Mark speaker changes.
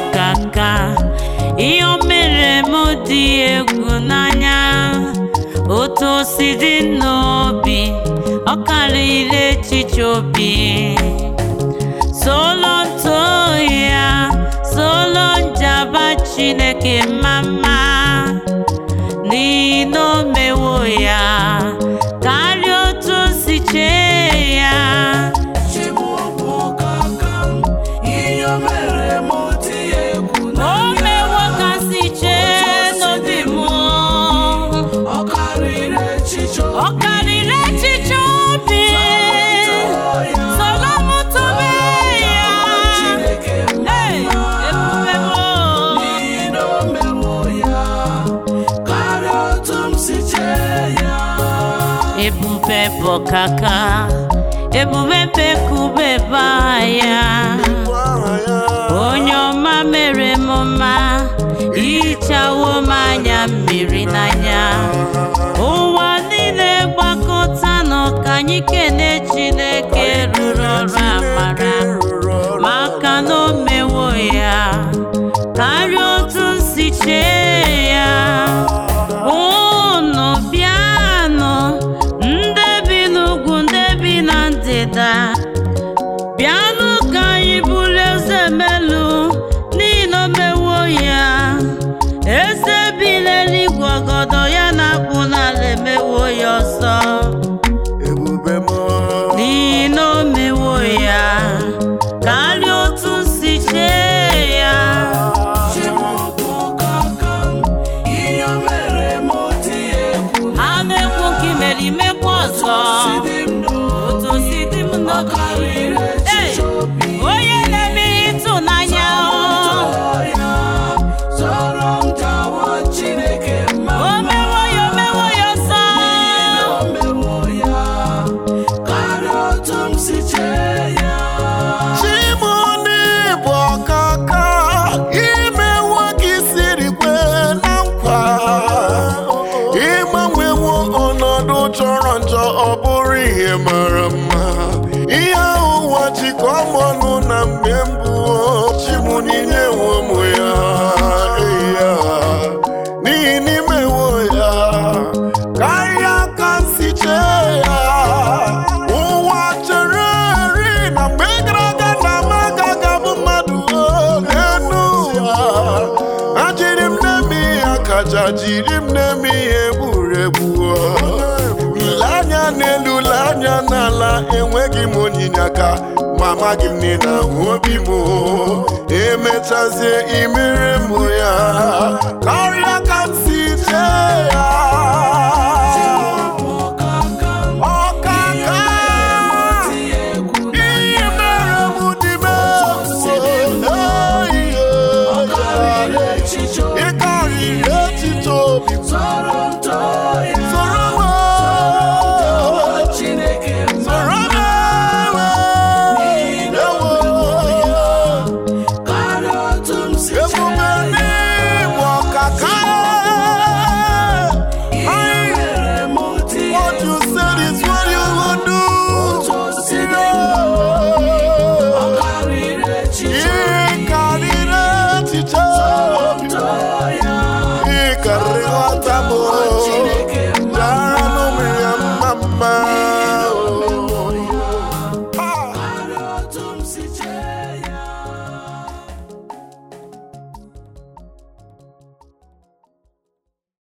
Speaker 1: ọkaka ihe o mere m dị egwu n'anya otu o si dị n'obi ọ karịrị echiche obi solo ntoo ya solo njaba chineke mama n'ihi na o mewo ya karịa otu o si chee ya o mewo ka si chee n'obi m ọ karịrị echiche obi solo m tobe ya Hey, ebube m ebube bụ kaka ebube bekubeba ya onye ọma mere m mma hichawo m anya mmiri n'anya ụwa niile gbakọta nọ ka anyị kene chineke rụrụ ọrụ amara maka na o mewo ya karịa otu m si chee ya unu bịanụ ndị bi n'ugwu ndị bi na ndịda bịanụ ka anyị bụrụ eze melu n'ihi na o mewo ya eze bi n'eluigwe ọgọdọ ya na-akpụ n'ala emewo ya ọzọ
Speaker 2: ebube m
Speaker 1: n'ihi na o mewo ya karịa otu m si chee ya ha na-ekwu nke imere imekwa ọzọ otu o si dị m n'obi Hey! onye na-eme ihe ịtụnanya o O mewo ya, o mewo ya ọsọ.
Speaker 2: chimoni bụ ọkaka imewo gị siri kwe na nkwa ịgbanwewo ọnọdụ chọrọ njọ ọ bụrụ ihe mara mma ihe ahụ ụwa jikọ m ọnụ na mgbe mbụ chimoni nyewo m ya eya n'ihi n'imewo ya karịa ka m si chee ya ụwa chere eri na mgbe gara aga na m agaghị abụ mmadụ n'elu ụwa ajiri m na-eme ihe akaja jiri m na-eme ihe egwuregwu le anya n'elu le anya n'ala enweghị m onyinye aka ma amaghị m niile ahụ obi m emechazie imere m ya karịa